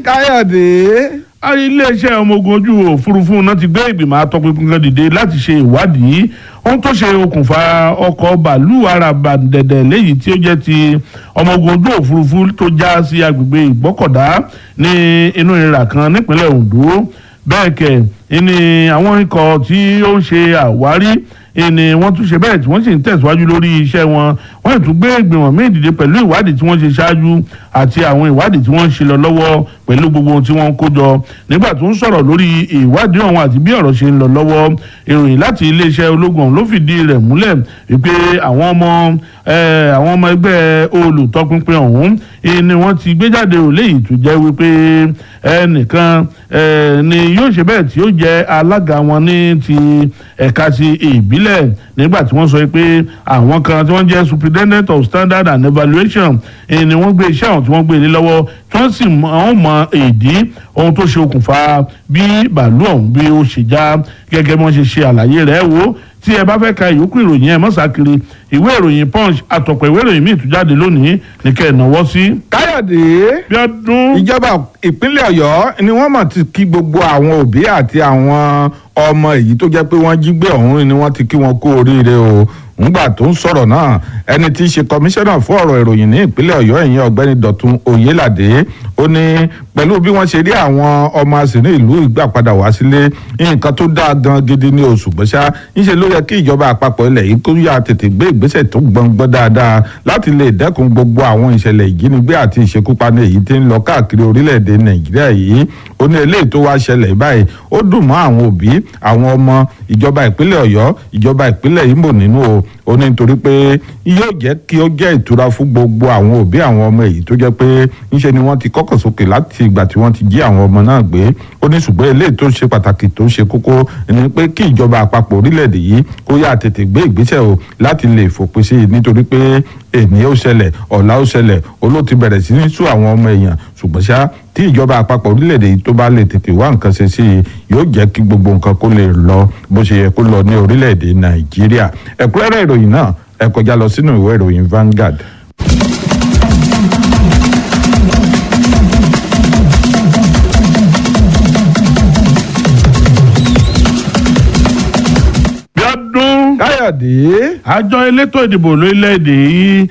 káyọ̀dé. iléeṣẹ́ ọmọ ogun ojú òfurufú náà ti gbé ìgbìmọ̀ atọ́pinpin kan dìde láti ṣe ìwádìí ohun tó ṣe okùnfà ọkọ̀ bàálù arabandẹ̀dẹ̀ léyìí tí ó jẹ́ ti ọmọ ogun ojú òfurufú tó já sí agbègbè ìgbọ́kọ̀dá ní inú ìrà kan nípínlẹ̀ Ondo bẹ́ẹ̀ kẹ̀ ni àwọn ikọ̀ tí ó ń ṣe àwárí ni wọ́n tún ṣe bẹ́ẹ̀ tí wọ́n sì ń tẹ̀síwájú lórí iṣẹ́ wọn wọ́n sì tún gbé ìgbìmọ̀ míì dìde pẹ̀lú ìwádìí tí wọ́n ṣe ṣáájú àti àwọn ìwádìí tí wọ́n ń ṣe lọ lọ́wọ́ pẹ̀lú gbogbo ohun tí wọ́n ń kó jọ nígbà tó ń sọ̀rọ̀ lórí ìwádìí ọ̀hún àti bí ọ̀rọ̀ ṣe ń lọ lọ́wọ́ ìròyìn láti iléeṣẹ́ ológun ọ̀hún ló fìdí rẹ̀ múlẹ̀ wípé àwọn ọmọ àwọn ọmọ ẹgbẹ́ olùtọpinpin ọ̀hún ni wọ́n ti gbé jáde ò léyìí tó jẹ́ wípé ẹnìkan ni yóò ṣe bẹ́ẹ̀ tí ó jẹ́ alága wọn ní ti ẹ̀ka ti ìbílẹ̀ nígbà tí wọ́n sọ pé àwọn kan tí wọ́n jẹ́ superintendent of standard and evaluation ni wọ́n gbé iṣẹ́ ọ̀hún tí wọ́n gbé lé lọ́wọ́ tí wọ́n sì mọ̀ mọ èdè ohun tó ṣe okùnfà bí bàálù ọ̀hún bí ó ṣe já gẹ́gẹ́ bí wọ́n ṣe ṣe àlàyé rẹ̀ wò tí ẹ bá fẹ́ ka ìyókù ìròyìn ẹ mọ́sàkiri ìwé ìròyìn punch àtọ̀pọ̀ ìwé ìròyìn míì tún jáde lónìí ní kẹ́ ẹ̀ náwó sí. káyọ̀dé bí ọdún. ìjọba ìpínlẹ̀ ọ̀yọ́ ni wọ́n mọ̀ ti kí gbogbo àwọn òbí àti àwọn ọmọ èyí tó jẹ́ pé wọ́n jí gbé ọ̀hún ni wọ́n ti kí wọn kú oríire o ńgbà tó ń sọ̀rọ̀ náà ẹni tí í ṣe kọmíṣánná fún ọ̀rọ̀ ìròyìn ní ìpínlẹ̀ ọ̀yọ́ ẹ̀yìn ọ̀gbẹ́ni dọ̀tun oyèládé ó ní pẹ̀lú bí wọ́n ṣe rí àwọn ọmọ àsìní ìlú ìgbà padà wá sílé nǹkan tó dáa gan gidi ní oṣù gbọ́sá ńṣe ló yẹ kí ìjọba àpapọ̀ ilẹ̀ yìí kó yà tètè gbé ìgbésẹ̀ tó gbọ̀ngbọ́n dáadáa láti lè dẹ́kun gbogbo àwọn ìṣẹ̀lẹ̀ ìjínigbé àti ìṣekúpani èyí tí ń lọ káàkiri orílẹ̀-èdè nàìjíríà yìí ó ní eléyìí tó wá ṣẹlẹ̀ báyìí ó dùn mọ́ àwọn òbí àwọn ọmọ ìjọba ìpínlẹ̀ ọ̀yọ́ ìjọba ìpínlẹ̀ Imo nínú o ó ní nítorí pé yóò jẹ́ kí ó jẹ́ ìtura fún gbogbo àwọn òbí àwọn ọmọ èyí tó jẹ́ pé ńṣe ni wọ́n ti kọ́kọ̀ sókè láti ìgbà tí wọ́n ti jí àwọn ọmọ náà gbé ó ní ṣùgbọ́n eléyìí tó ṣe pàtàkì tó ṣe kókó ni pé kí ìjọba àpapọ̀ orílẹ̀-èdè yìí kó yá tètè gbé ìgbésẹ̀ o láti lè fòpin sí i nítorí pé èmi ó ṣẹlẹ̀ ọ̀la ó ṣẹlẹ̀ olóòtú bẹ̀rẹ̀ sí ní sú àwọn ọmọ èèyàn ṣùgbọ́n ṣá tí ìjọba àpapọ̀ orílẹ̀-èdè yìí tó bá lè tètè wá nǹkan ṣe sí i yóò jẹ́ kí gbogbo nǹkan kó lè lọ bó ṣe yẹ kó lọ ní orílẹ̀-èdè nàìjíríà ẹ̀kúnrẹ́rẹ́ ìròyìn náà ẹ kọjá lọ sínú ìwé ìròyìn Vanguard. Bíọ́dún. káyọ̀dé. àjọ elétò ìdìbò lórílẹ̀‐èdè yìí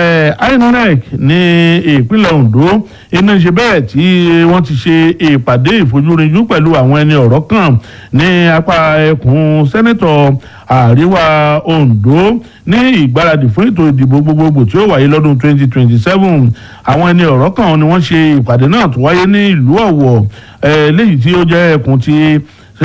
INEC ní ìpínlẹ̀ Ondo iná ṣe bẹ́ẹ̀ tí wọ́n ti ṣe ìpàdé ìfojúrinjú pẹ̀lú àwọn ẹni ọ̀rọ̀ kan ní apá ẹkùn sẹ́nẹ́tọ̀ àríwá Ondo ní ìgbáradì fún ètò ìdìbò gbogbogbò tí ó wáyé lọ́dún 2027 àwọn ẹni ọ̀rọ̀ kan ni wọ́n ṣe ìpàdé náà tó wáyé ní ìlú Ọ̀wọ̀ léyìí tí ó jẹ́ ẹkùn ti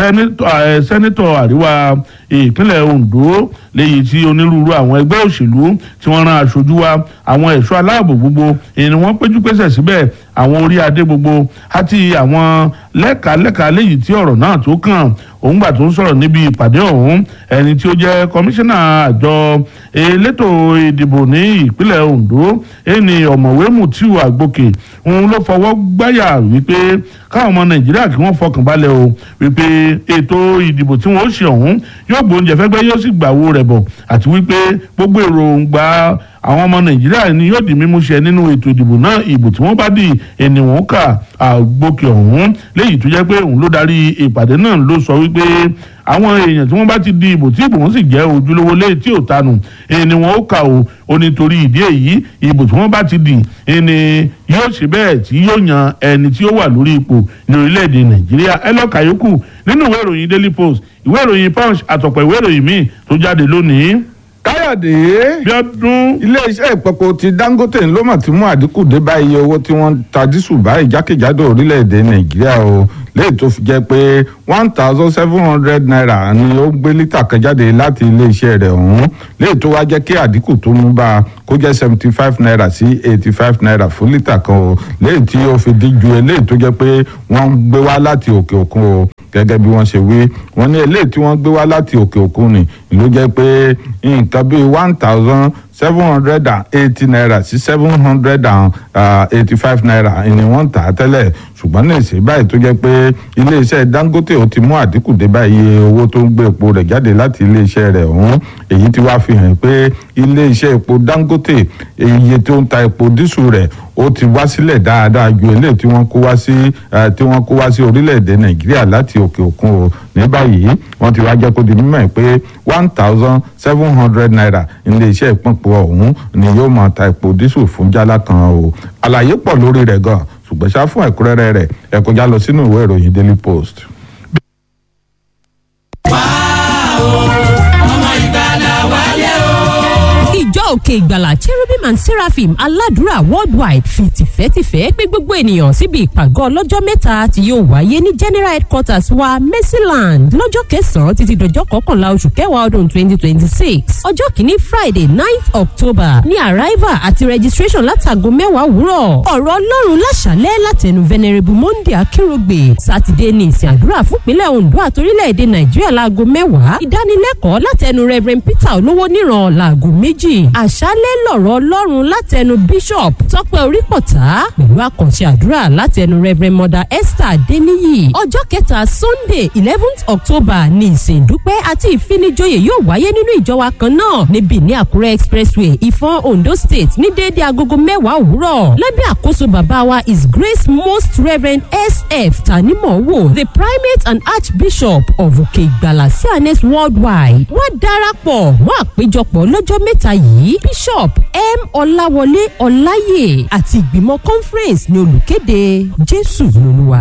sẹ́nẹ́tọ̀ àríwá ìpínlẹ̀ Ondo léyìí tí onírúurú àwọn ẹgbẹ́ òṣèlú tí wọ́n rán aṣojú wa àwọn ẹ̀ṣọ́ aláàbò gbogbo èyí ni wọ́n péjú pésẹ̀ síbẹ̀ àwọn orí adé gbogbo àti àwọn lẹ́ka-lẹ́ka léyìí tí ọ̀rọ̀ náà tó kàn òun gbà tó ń sọ̀rọ̀ níbi ìpàdé ọ̀hún ẹni tí ó jẹ́ kọmíṣánná àjọ elétò ìdìbò ní ìpínlẹ̀ Ondo ẹni ọ̀mọ̀wé Mutiu Àgbòkè òun ló fọwọ́ gbáyà wípé káwọn ọmọ Nàìjíríà kí wọ́n fọkàn balẹ̀ o wípé ètò ìdìbò tí wọ́n ó ṣe ọ̀hún yóò gbóúnjẹ fẹ́gbẹ́ yóò sì gbàwó rẹ̀ bọ̀ àti wípé gbogbo èròǹgbà àwọn ọmọ nàìjíríà ni yóò di mímú ṣẹ nínú ètò ìdìbò náà ìbò tí wọ́n bá di ènìwọ̀n kà àgbókè ọ̀hún léyìí tó jẹ́ pé òun ló darí ìpàdé náà ló sọ wípé àwọn èèyàn tí wọ́n bá ti di ìbò tí ìbò wọn sì jẹ́ ojúlówó léyìí tí ò tanù ènìwọ̀n ó kà ó ó nítorí ìdí èyí ìbò tí wọ́n bá ti di ẹni yóò ṣe bẹ́ẹ̀ tí yóò yan ẹni tí ó wà lórí ipò ní orílẹ̀-èdè nàìjíríà ẹ lọ́ọ́ kàyókù nínú ìwé ìròyìn daily post ìwé ìròyìn punch àtọ̀pọ̀ ìwé ìròyìn míì tó jáde lónìí. káyọ̀dé. Bíọ́dún. iléeṣẹ́ ìpọ̀pọ̀ ti Dangote ló mà ti mú àdínkù dé bá iye owó tí wọ́n ta dísù báyìí jákèjádò orílẹ̀-èdè nàìjíríà o léyìí tó fi jẹ́ pé one thousand seven hundred naira ni ó gbé lítà kan jáde láti iléeṣẹ́ rẹ̀ ọ̀hún léyìí tó wá jẹ́ kí àdínkù tó mú bá a kó jẹ́ seventy five naira sí eighty five naira fún lítà kan o léyìí tí ó fi dín ju eléyìí tó jẹ́ pé wọ́n ń gbé wá láti òkè òkun o gẹ́gẹ́ bí wọ́n ṣe wí wọ́n ní eléyìí tí wọ́n gbé wá láti òkè òkun ni ló jẹ́ pé nǹkan bíi one thousand seven hundred and eighty naira sí seven hundred and eighty five naira ni wọ́n ń tà á tẹ́lẹ̀ ṣùgbọ́n ní ìsìn báyìí tó jẹ́ pé iléeṣẹ́ dangote ó ti mú àdínkù dé báyìí owó tó ń gbé epo rẹ̀ jáde láti iléeṣẹ́ rẹ̀ ọ̀hún èyí ti wá fi hàn pé iléeṣẹ́ epo dangote iye tó ń ta epo dísù rẹ̀ ó ti wá sílẹ̀ dáadáa ju eléyìí tí wọ́n kó wá sí tí wọ́n kó wá sí orílẹ̀-èdè nàìjíríà láti òkè òkun o ní báyìí wọ́n ti wá jẹ́ kó di mímọ̀ pé one thousand seven hundred naira iléeṣẹ́ ìpínpọ̀ ọ̀hún ni yóò máa ta epo dísù fún jálá kan o àlàyé pọ̀ lórí rẹ̀ gan ṣùgbọ́n ṣá fún ẹ̀kúnrẹ́rẹ́ rẹ̀ ẹ kọjá lọ sínú ìwé ìròyìn daily post. ìjọ òkè ìgbàlà cherubim and seraphim aládùúrà worldwide fi tìfẹ́tìfẹ́ pé gbogbo ènìyàn síbi ìpàgọ́ ọlọ́jọ́ mẹ́ta tí yóò wáyé ní general headquarters wa mercyland lọ́jọ́ kẹsàn-án títí dọjọ́ kọkànlá oṣù kẹwàá ọdún twenty twenty six ọjọ́ kìíní friday ninth october ní arrival àti registration látago mẹ́wàá òwúrọ̀ ọ̀rọ̀ ọlọ́run láṣálẹ́ látẹnu venerable monday akérògbè sátidé ní ìsìn àdúrà fúnpínlẹ̀ ondo àtorílẹ̀-èdè nàìjíríà láago mẹ́wàá ìdánilẹ́kọ̀ọ́ látẹnu reverend peter olówó níran láago méjì àṣálẹ́ lọ̀rọ̀ ọlọ́run látẹnu bishop tọ́pẹ́ orípọ̀tà pẹ̀lú àkànṣe àdúrà látẹnu reverend mother esther adeniyi ọjọ́ kẹta sunday eleventh october ní ìsìn ìdúpẹ́ àti ìfinijoyè yóò wáyé nínú ìjọ wa kan náà níbi ní àkúrẹ́ expressway ìfọ̀n ondo state ní déédéé agogo mẹ́wàá òwúrọ̀ lábẹ́ àkóso bàbá wa is grace most reverend sf tanimowo the primate and archbishop of òkè ìgbàlà cns worldwide wọ́n darapọ̀ mọ́ àpéjọpọ̀ lọ́jọ́ mẹ́ta yìí bishop m ọláwọlé ọláyè àti ìgbìmọ̀ conference ní olùkéde jésù lolúwa.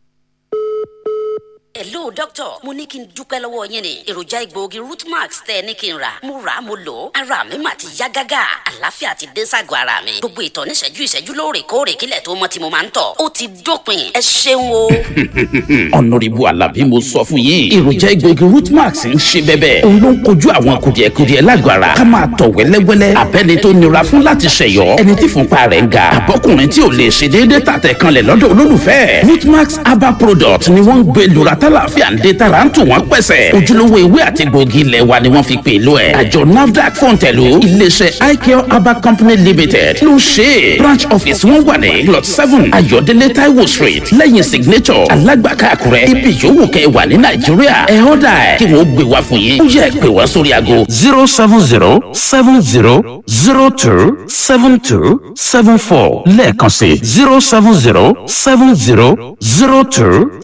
hello doctor mo ní kí n dúpẹ́ lọ́wọ́ yín ni èròjà egbòogi rootmax tẹ́ ẹ ní kí n rà mo rà á mo lò ó ara mi mà ti yá gágá àlàáfíà ti dé ságọ́ ara mi gbogbo ìtọ̀ níṣẹ́jú ìṣẹ́jú lóòrèkóòrè kílẹ̀ tó mọ́ tí mo máa ń tọ̀ ó ti dópin ẹ ṣeun o. ọ̀nàrìbù alábí mo sọ fún yín èròjà egbòogi rootmax ń ṣe bẹ́bẹ́ òun ló ń kojú àwọn kùdìẹ̀kudiẹ lágọ̀ọ́ ara ká máa tọ̀ wẹ́lẹ́wẹ́lẹ́ abẹ́ni tó nira fún láti ṣẹ̀yọ́ ẹni tí fúnpa rẹ̀ ń ga àbọ́kùnrin tí ò lè ṣe déédéé tàtẹ̀ kanlẹ̀ lọ́dọ̀ olólùfẹ́ rootmax herbal product ni wọ́n ń gbé lura tálàfíà ń dé tara ń tù wọ́n pẹ̀sẹ̀ ojúlówó ewé àti gbòógì ilẹ̀ wa ni wọ́n fi pè lọ ẹ̀ àjọ nafdac fọ̀ǹtẹ̀lù iléeṣẹ́ icare herbal company limited ló ṣe é branch office wọn wà ní plot seven ayọ̀délé taiwo street lẹ́yìn signature alágbàká àkúrẹ́ ibi yòówù kẹ́ wà ní nàìjíríà ẹ̀ ọ́dà ẹ̀ kí wọ́n gbé wá fún yín ó yẹ pé wá sórí aago zero seven zero seven zero zero two seven two seven four lẹ́ẹ̀kan sí zero seven zero seven zero zero two